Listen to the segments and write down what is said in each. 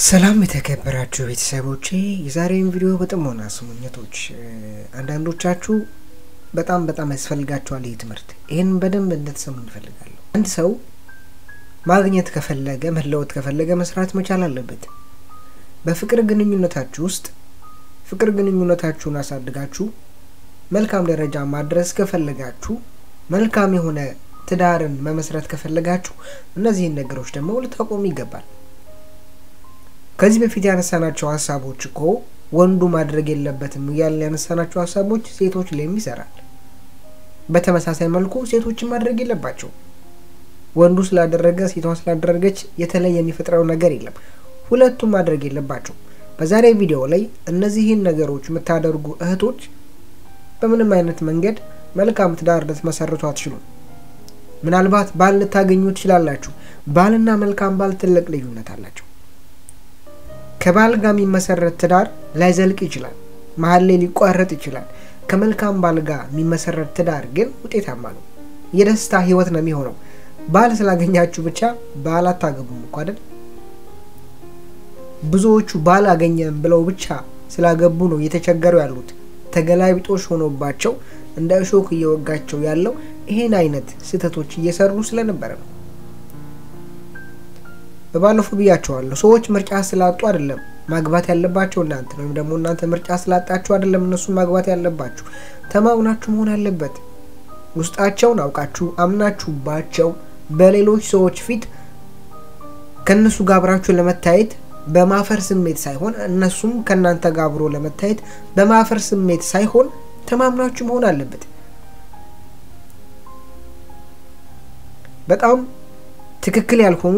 ሰላም የተከበራችሁ ቤተሰቦቼ የዛሬውን ቪዲዮ በጥሞና ስሙኝቶች አንዳንዶቻችሁ በጣም በጣም ያስፈልጋችኋል ይህ ትምህርት ይህን በደንብ እንድትሰሙ እንፈልጋለሁ አንድ ሰው ማግኘት ከፈለገ መለወጥ ከፈለገ መስራት መቻል አለበት በፍቅር ግንኙነታችሁ ውስጥ ፍቅር ግንኙነታችሁን አሳድጋችሁ መልካም ደረጃ ማድረስ ከፈለጋችሁ መልካም የሆነ ትዳርን መመስረት ከፈለጋችሁ እነዚህን ነገሮች ደግሞ ልታቆሙ ይገባል ከዚህ በፊት ያነሳናቸው ሀሳቦች እኮ ወንዱ ማድረግ የለበትም እያልን ያነሳናቸው ሀሳቦች ሴቶች ላይም ይሰራል በተመሳሳይ መልኩ ሴቶችን ማድረግ የለባቸው ወንዱ ስላደረገ ሴቷ ስላደረገች የተለየ የሚፈጥረው ነገር የለም ሁለቱም ማድረግ የለባቸው በዛሬ ቪዲዮ ላይ እነዚህን ነገሮች የምታደርጉ እህቶች በምንም አይነት መንገድ መልካም ትዳር ልትመሰርቱ አትችሉም ምናልባት ባል ልታገኙ ትችላላችሁ ባልና መልካም ባል ትልቅ ልዩነት አላቸው ከባል ጋር የሚመሰረት ትዳር ላይዘልቅ ይችላል መሀል ላይ ሊቋረጥ ይችላል ከመልካም ባል ጋር የሚመሰረት ትዳር ግን ውጤታማ ነው የደስታ ህይወት ነው የሚሆነው ባል ስላገኛችሁ ብቻ ባል አታገቡም እኮ አይደል ብዙዎቹ ባል አገኘን ብለው ብቻ ስላገቡ ነው እየተቸገሩ ያሉት ተገላቢጦሽ ሆኖባቸው እንደ እሾክ እየወጋቸው ያለው ይሄን አይነት ስህተቶች እየሰሩ ስለነበረ ነው በባለፈው ብያቸዋለሁ ሰዎች ምርጫ ስላጡ አይደለም ማግባት ያለባቸው እናንተ ወይም ደግሞ እናንተ ምርጫ ስላጣችሁ አይደለም እነሱ ማግባት ያለባችሁ ተማምናችሁ መሆን አለበት ውስጣቸውን አውቃችሁ አምናችሁባቸው በሌሎች ሰዎች ፊት ከእነሱ ጋር አብራችሁ ለመታየት በማፈር ስሜት ሳይሆን እነሱም ከእናንተ ጋር አብሮ ለመታየት በማፈር ስሜት ሳይሆን ተማምናችሁ መሆን አለበት በጣም ትክክል ያልሆኑ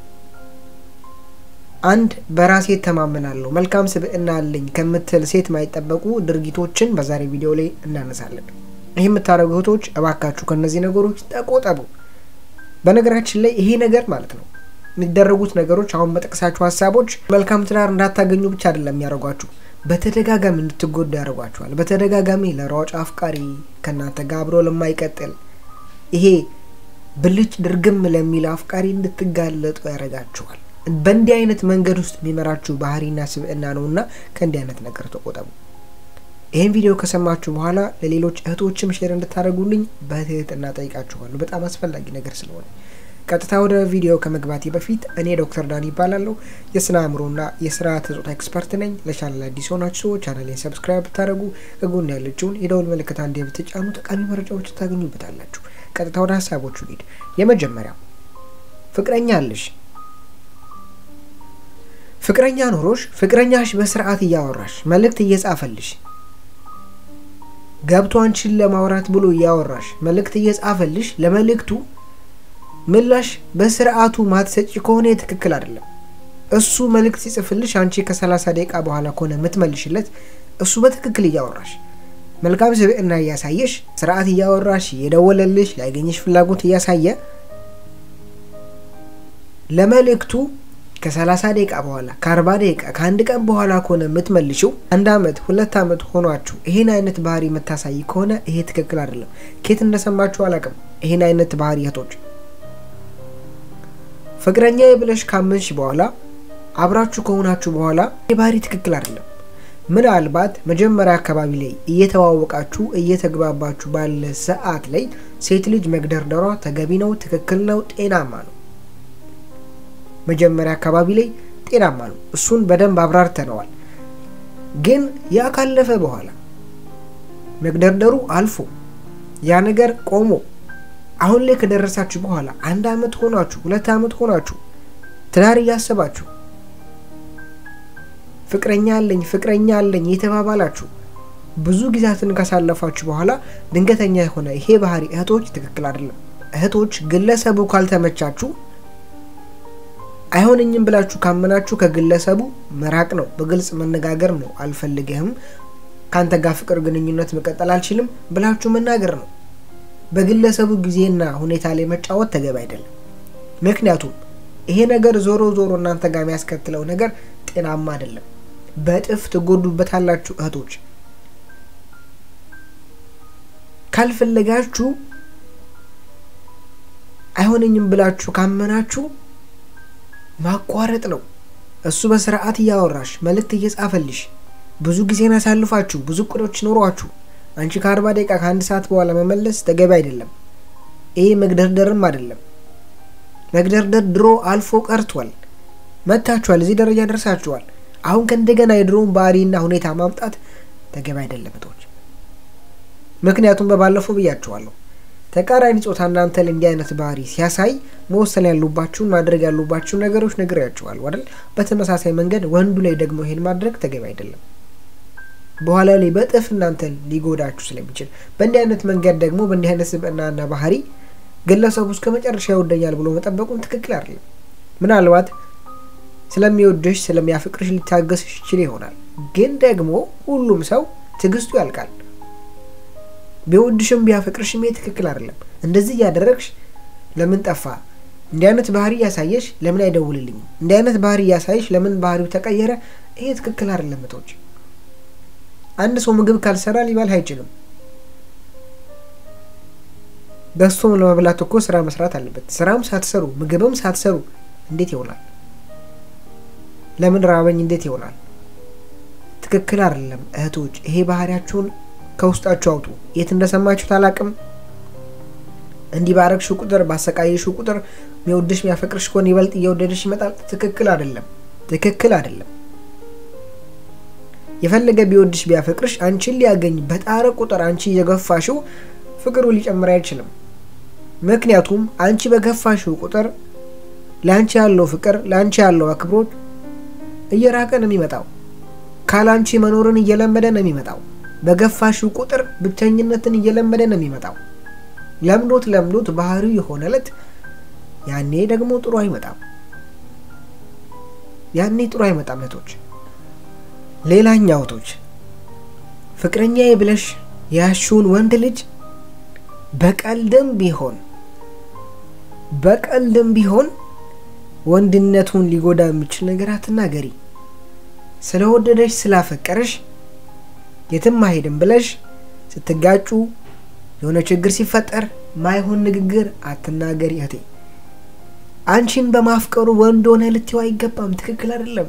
አንድ በራሴ ተማመናለሁ መልካም ስብዕና አለኝ ከምትል ሴት ማይጠበቁ ድርጊቶችን በዛሬ ቪዲዮ ላይ እናነሳለን ይህ የምታደረጉ እህቶች እባካችሁ ከእነዚህ ነገሮች ተቆጠቡ በነገራችን ላይ ይሄ ነገር ማለት ነው የሚደረጉት ነገሮች አሁን በጠቅሳችሁ ሀሳቦች መልካም ትዳር እንዳታገኙ ብቻ አይደለም የሚያደርጓችሁ በተደጋጋሚ እንድትጎዱ ያደርጓችኋል በተደጋጋሚ ለሯጭ አፍቃሪ ከእናንተ ጋር አብሮ ለማይቀጥል ይሄ ብልጭ ድርግም ለሚል አፍቃሪ እንድትጋለጡ ያደርጋችኋል በእንዲህ አይነት መንገድ ውስጥ የሚመራችሁ ባህሪና ስብዕና ነው እና ከእንዲህ አይነት ነገር ተቆጠቡ ይህን ቪዲዮ ከሰማችሁ በኋላ ለሌሎች እህቶችም ሼር እንድታደርጉልኝ በትህትና ጠይቃችኋለሁ በጣም አስፈላጊ ነገር ስለሆነ ቀጥታ ወደ ቪዲዮ ከመግባቴ በፊት እኔ ዶክተር ዳን ይባላለሁ የስነ አእምሮና የስርዓተ ጾታ ኤክስፐርት ነኝ ለቻናል አዲስ የሆናችሁ ሰዎች ቻናሌን ሰብስክራይብ ብታደረጉ ከጎን ያለችውን የደውል ምልክት አንዴ ብትጫኑ ጠቃሚ መረጃዎች ታገኙበታላችሁ ቀጥታ ወደ ሀሳቦቹ ሊድ የመጀመሪያው ፍቅረኛ አለሽ ፍቅረኛ ኖሮሽ ፍቅረኛሽ በስርዓት እያወራሽ መልእክት እየጻፈልሽ ገብቶ አንቺን ለማውራት ብሎ እያወራሽ መልእክት እየጻፈልሽ ለመልእክቱ ምላሽ በስርዓቱ ማትሰጪ ከሆነ ትክክል አይደለም እሱ መልእክት ሲጽፍልሽ አንቺ ከሰላሳ ደቂቃ በኋላ ከሆነ የምትመልሽለት እሱ በትክክል እያወራሽ መልካም ስብዕና እያሳየሽ ስርዓት እያወራሽ እየደወለልሽ ሊያገኘሽ ፍላጎት እያሳየ ለመልእክቱ ከሰላሳ ደቂቃ በኋላ ከአርባ ደቂቃ ከአንድ ቀን በኋላ ከሆነ የምትመልሽው አንድ አመት ሁለት አመት ሆኗችሁ ይህን አይነት ባህሪ የምታሳይ ከሆነ ይሄ ትክክል አይደለም ኬት እንደሰማችሁ አላቅም ይህን አይነት ባህሪ እህቶች ፍቅረኛ ብለሽ ካመንሽ በኋላ አብራችሁ ከሆናችሁ በኋላ የባህሪ ትክክል አይደለም ምናልባት መጀመሪያ አካባቢ ላይ እየተዋወቃችሁ እየተግባባችሁ ባለ ሰዓት ላይ ሴት ልጅ መግደርደሯ ተገቢ ነው ትክክል ነው ጤናማ ነው መጀመሪያ አካባቢ ላይ ጤናማ ነው እሱን በደንብ አብራርተነዋል ግን ያ ካለፈ በኋላ መግደርደሩ አልፎ ያ ነገር ቆሞ አሁን ላይ ከደረሳችሁ በኋላ አንድ አመት ሆናችሁ ሁለት አመት ሆናችሁ ትዳር እያሰባችሁ ፍቅረኛ አለኝ ፍቅረኛ አለኝ የተባባላችሁ ብዙ ጊዜያትን ካሳለፋችሁ በኋላ ድንገተኛ የሆነ ይሄ ባህሪ እህቶች ትክክል አይደለም እህቶች ግለሰቡ ካልተመቻችሁ አይሆንኝም ብላችሁ ካመናችሁ ከግለሰቡ መራቅ ነው በግልጽ መነጋገር ነው አልፈልግህም ከአንተ ጋር ፍቅር ግንኙነት መቀጠል አልችልም ብላችሁ መናገር ነው በግለሰቡ ጊዜና ሁኔታ ላይ መጫወት ተገቢ አይደለም ምክንያቱም ይሄ ነገር ዞሮ ዞሮ እናንተ ጋር የሚያስከትለው ነገር ጤናማ አይደለም በእጥፍ ትጎዱበታላችሁ እህቶች ካልፈለጋችሁ አይሆነኝም ብላችሁ ካመናችሁ ማቋረጥ ነው እሱ በስርዓት እያወራሽ መልእክት እየጻፈልሽ ብዙ ጊዜን አሳልፋችሁ ብዙ እቅዶች ኖሯችሁ አንቺ ከአርባ ደቂቃ ከአንድ ሰዓት በኋላ መመለስ ተገቢ አይደለም። ይህ መግደርደርም አይደለም። መግደርደር ድሮ አልፎ ቀርቷል። መታችኋል፣ እዚህ ደረጃ ደርሳችኋል። አሁን ከእንደገና የድሮውን ባህሪና ሁኔታ ማምጣት ተገቢ አይደለም እህቶች። ምክንያቱም በባለፈው ብያችኋለሁ፣ ተቃራኒ ጾታ እናንተ ላይ እንዲህ አይነት ባህሪ ሲያሳይ መወሰን ያሉባችሁን ማድረግ ያሉባችሁን ነገሮች ነግሬያችኋለሁ አይደል? በተመሳሳይ መንገድ ወንዱ ላይ ደግሞ ይሄን ማድረግ ተገቢ አይደለም። በኋላ ላይ በጥፍ እናንተን ሊጎዳችሁ ስለሚችል በእንዲህ አይነት መንገድ ደግሞ በእንዲህ አይነት ስብዕናና ባህሪ ግለሰቡ እስከ መጨረሻ ይወደኛል ብሎ መጠበቁን ትክክል አይደለም። ምናልባት ስለሚወድሽ ስለሚያፈቅርሽ ሊታገስሽ ይችል ይሆናል። ግን ደግሞ ሁሉም ሰው ትዕግስቱ ያልቃል። ቢወድሽም ቢያፈቅርሽም ይሄ ትክክል አይደለም። እንደዚህ እያደረግሽ ለምን ጠፋ፣ እንዲህ አይነት ባህሪ እያሳየሽ ለምን አይደውልልኝም፣ እንዲህ አይነት ባህሪ እያሳየሽ ለምን ባህሪው ተቀየረ፣ ይሄ ትክክል አይደለም እህቶች። አንድ ሰው ምግብ ካልሰራ ሊበላ አይችልም። በሶም ለመብላት እኮ ስራ መስራት አለበት። ስራም ሳትሰሩ ምግብም ሳትሰሩ እንዴት ይሆናል? ለምን ራበኝ እንዴት ይሆናል? ትክክል አይደለም እህቶች። ይሄ ባህሪያችሁን ከውስጣችሁ አውጡ። የት እንደሰማችሁት አላቅም። እንዲህ ባረግሽው ቁጥር ባሰቃየሽው ቁጥር የሚወድሽ የሚያፈቅርሽ ከሆነ ይበልጥ እየወደድሽ ይመጣል። ትክክል አይደለም። ትክክል አይደለም። የፈለገ ቢወድሽ ቢያፈቅርሽ አንቺን ሊያገኝ በጣረ ቁጥር አንቺ እየገፋሽው ፍቅሩ ሊጨምር አይችልም። ምክንያቱም አንቺ በገፋሽው ቁጥር ለአንቺ ያለው ፍቅር ለአንቺ ያለው አክብሮት እየራቀ ነው የሚመጣው። ካላንቺ መኖርን እየለመደ ነው የሚመጣው። በገፋሽው ቁጥር ብቸኝነትን እየለመደ ነው የሚመጣው። ለምዶት ለምዶት ባህሪው የሆነለት ያኔ ደግሞ ጥሩ አይመጣም። ያኔ ጥሩ አይመጣም እህቶች። ሌላኛው እህቶች ፍቅረኛዬ ብለሽ ያሽውን ወንድ ልጅ በቀልድም ቢሆን በቀልድም ቢሆን ወንድነቱን ሊጎዳ የሚችል ነገር አትናገሪ። ስለወደደሽ ስላፈቀረሽ የትም አይሄድም ብለሽ ስትጋጩ የሆነ ችግር ሲፈጠር ማይሆን ንግግር አትናገሪ እህቴ። አንቺን በማፍቀሩ ወንድ ሆነ ልትይው አይገባም። ትክክል አይደለም።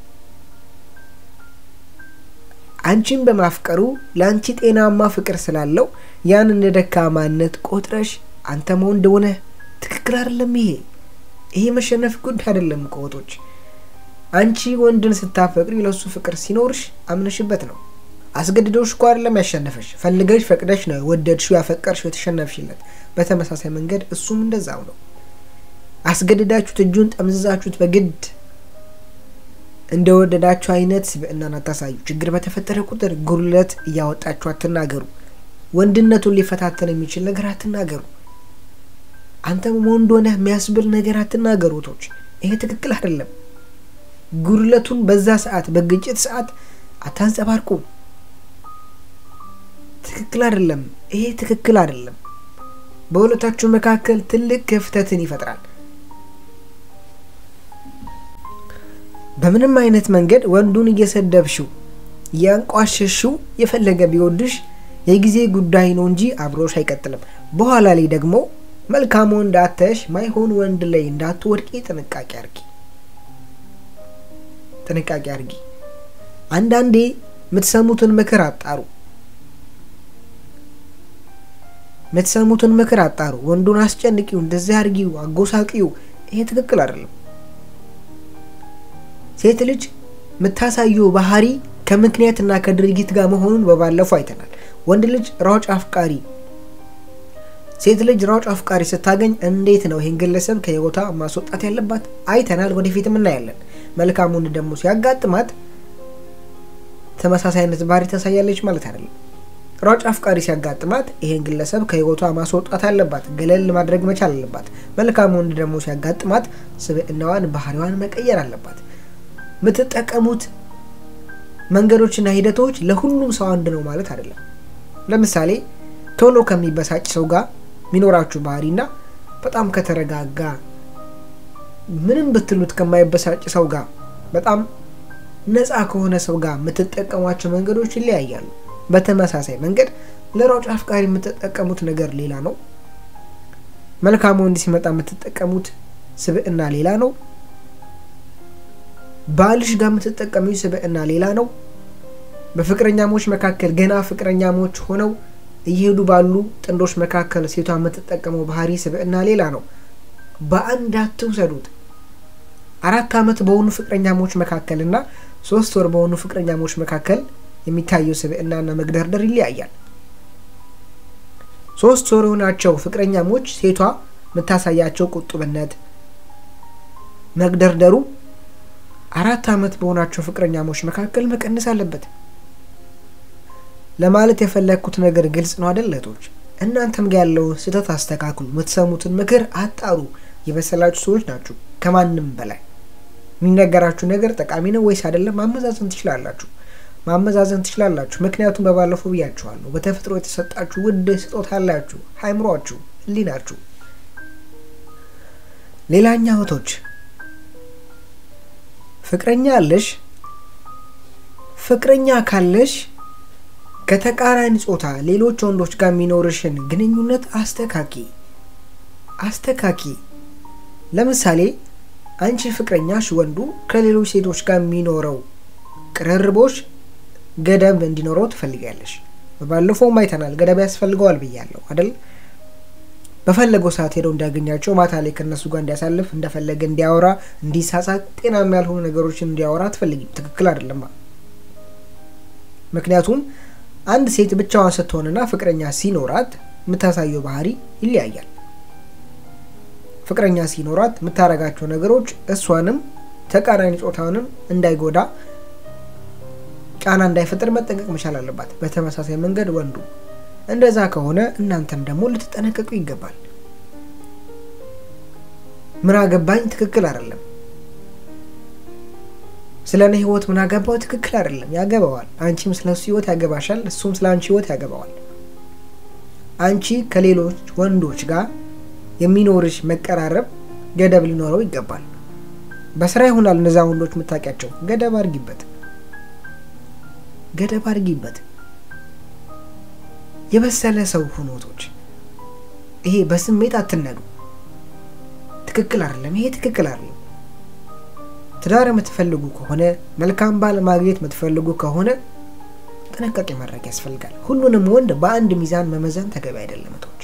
አንቺን በማፍቀሩ ለአንቺ ጤናማ ፍቅር ስላለው ያን እንደ ደካማነት ቆጥረሽ አንተም ወንድ ሆነ ትክክል አይደለም። ይሄ ይሄ መሸነፍ ጉዳይ አይደለም። ቆጦች አንቺ ወንድን ስታፈቅሪ ለሱ ፍቅር ሲኖርሽ አምነሽበት ነው። አስገድዶሽ እኮ አይደለም ያሸነፈሽ፣ ፈልገሽ ፈቅደሽ ነው ወደድሽው፣ ያፈቀርሽው፣ የተሸነፍሽለት። በተመሳሳይ መንገድ እሱም እንደዛው ነው። አስገድዳችሁት፣ እጁን ጠምዝዛችሁት በግድ እንደወደዳችሁ አይነት ስብዕናን አታሳዩ። ችግር በተፈጠረ ቁጥር ጉድለት እያወጣችሁ አትናገሩ። ወንድነቱን ሊፈታተን የሚችል ነገር አትናገሩ። አንተም ወንድ ሆነህ የሚያስብል ነገር አትናገሩ። ቶች ይሄ ትክክል አይደለም። ጉድለቱን በዛ ሰዓት በግጭት ሰዓት አታንጸባርቁ። ትክክል አይደለም። ይሄ ትክክል አይደለም። በሁለታችሁ መካከል ትልቅ ክፍተትን ይፈጥራል። በምንም አይነት መንገድ ወንዱን እየሰደብሽው እያንቋሸሽው የፈለገ ቢወድሽ የጊዜ ጉዳይ ነው እንጂ አብሮሽ አይቀጥልም። በኋላ ላይ ደግሞ መልካም ወንድ አተሽ ማይሆን ወንድ ላይ እንዳትወድቂ ጥንቃቄ አርጊ፣ ጥንቃቄ አርጊ። አንዳንዴ የምትሰሙትን ምክር አጣሩ፣ የምትሰሙትን ምክር አጣሩ። ወንዱን አስጨንቂው፣ እንደዚህ አርጊው፣ አጎሳቂው። ይሄ ትክክል አይደለም። ሴት ልጅ የምታሳየው ባህሪ ከምክንያትና ከድርጊት ጋር መሆኑን በባለፈው አይተናል። ወንድ ልጅ ሯጭ አፍቃሪ፣ ሴት ልጅ ሯጭ አፍቃሪ ስታገኝ እንዴት ነው ይህን ግለሰብ ከህይወቷ ማስወጣት ያለባት አይተናል። ወደፊትም እናያለን። መልካም ወንድ ደግሞ ሲያጋጥማት ተመሳሳይ አይነት ባህሪ ታሳያለች ማለት አይደለም። ሯጭ አፍቃሪ ሲያጋጥማት ይሄን ግለሰብ ከህይወቷ ማስወጣት አለባት፣ ገለል ማድረግ መቻል አለባት። መልካም ወንድ ደግሞ ሲያጋጥማት ስብዕናዋን፣ ባህሪዋን መቀየር አለባት። የምትጠቀሙት መንገዶችና ሂደቶች ለሁሉም ሰው አንድ ነው ማለት አይደለም። ለምሳሌ ቶሎ ከሚበሳጭ ሰው ጋር የሚኖራችሁ ባህሪና በጣም ከተረጋጋ ምንም ብትሉት ከማይበሳጭ ሰው ጋር በጣም ነፃ ከሆነ ሰው ጋር የምትጠቀሟቸው መንገዶች ይለያያሉ። በተመሳሳይ መንገድ ለሯጭ አፍቃሪ የምትጠቀሙት ነገር ሌላ ነው። መልካም ወንድ ሲመጣ የምትጠቀሙት ስብዕና ሌላ ነው። ባልሽ ጋር የምትጠቀሚው ስብዕና ሌላ ነው። በፍቅረኛሞች መካከል ገና ፍቅረኛሞች ሆነው እየሄዱ ባሉ ጥንዶች መካከል ሴቷ የምትጠቀመው ባህሪ ስብዕና ሌላ ነው። በአንድ አትውሰዱት። አራት ዓመት በሆኑ ፍቅረኛሞች መካከል እና ሶስት ወር በሆኑ ፍቅረኛሞች መካከል የሚታየው ስብዕናና መግደርደር ይለያያል። ሶስት ወር የሆናቸው ፍቅረኛሞች ሴቷ የምታሳያቸው ቁጡብነት፣ መግደርደሩ አራት ዓመት በሆናቸው ፍቅረኛሞች መካከል መቀነስ አለበት። ለማለት የፈለግኩት ነገር ግልጽ ነው አይደል እህቶች? እናንተም ጋ ያለውን ስህተት አስተካክሉ። የምትሰሙትን ምክር አጣሩ። የበሰላችሁ ሰዎች ናችሁ። ከማንም በላይ የሚነገራችሁ ነገር ጠቃሚ ነው ወይስ አይደለም ማመዛዘን ትችላላችሁ። ማመዛዘን ትችላላችሁ። ምክንያቱም በባለፈው ብያችኋለሁ፣ በተፈጥሮ የተሰጣችሁ ውድ ስጦታ አላችሁ፣ አይምሯችሁ፣ ህሊናችሁ። ሌላኛ እህቶች ፍቅረኛ አለሽ። ፍቅረኛ ካለሽ ከተቃራኒ ጾታ ሌሎች ወንዶች ጋር የሚኖርሽን ግንኙነት አስተካኪ አስተካኪ። ለምሳሌ አንቺ ፍቅረኛሽ ወንዱ ከሌሎች ሴቶች ጋር የሚኖረው ቅርርቦች ገደብ እንዲኖረው ትፈልጊያለሽ። በባለፈውም አይተናል። ገደብ ያስፈልገዋል ብያለሁ አይደል? በፈለገው ሰዓት ሄደው እንዲያገኛቸው ማታ ላይ ከእነሱ ጋር እንዲያሳልፍ እንደፈለገ እንዲያወራ፣ እንዲሳሳቅ፣ ጤናማ ያልሆኑ ነገሮችን እንዲያወራ አትፈልጊም። ትክክል አይደለማ። ምክንያቱም አንድ ሴት ብቻዋን ስትሆንና ፍቅረኛ ሲኖራት የምታሳየው ባህሪ ይለያያል። ፍቅረኛ ሲኖራት የምታረጋቸው ነገሮች እሷንም ተቃራኒ ጾታውንም እንዳይጎዳ ጫና እንዳይፈጥር መጠንቀቅ መቻል አለባት። በተመሳሳይ መንገድ ወንዱ እንደዛ ከሆነ እናንተም ደግሞ ልትጠነቀቁ ይገባል። ምን አገባኝ ትክክል አይደለም። ስለ እኔ ህይወት ምን አገባው ትክክል አይደለም። ያገባዋል። አንቺም ስለ እሱ ህይወት ያገባሻል፣ እሱም ስለ አንቺ ህይወት ያገባዋል። አንቺ ከሌሎች ወንዶች ጋር የሚኖርሽ መቀራረብ ገደብ ሊኖረው ይገባል። በስራ ይሆናል እነዛ ወንዶች የምታውቂያቸው፣ ገደብ አድርጊበት፣ ገደብ አድርጊበት። የበሰለ ሰው ሁኖቶች ይሄ በስሜት አትነዱ። ትክክል አይደለም። ይሄ ትክክል አይደለም። ትዳር የምትፈልጉ ከሆነ መልካም ባል ማግኘት የምትፈልጉ ከሆነ ጥንቃቄ ማድረግ ያስፈልጋል። ሁሉንም ወንድ በአንድ ሚዛን መመዘን ተገቢ አይደለም። እህቶች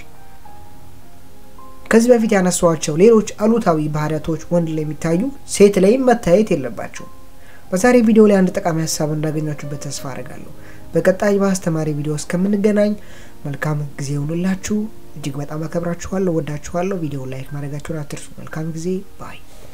ከዚህ በፊት ያነሷቸው ሌሎች አሉታዊ ባህሪያቶች ወንድ ላይ የሚታዩ ሴት ላይም መታየት የለባቸውም። በዛሬ ቪዲዮ ላይ አንድ ጠቃሚ ሀሳብ እንዳገኛችሁበት ተስፋ አድርጋለሁ። በቀጣይ በአስተማሪ ቪዲዮ እስከምንገናኝ መልካም ጊዜ ይሁንላችሁ። እጅግ በጣም አከብራችኋለሁ፣ ወዳችኋለሁ። ቪዲዮ ላይክ ማድረጋችሁን አትርሱ። መልካም ጊዜ ባይ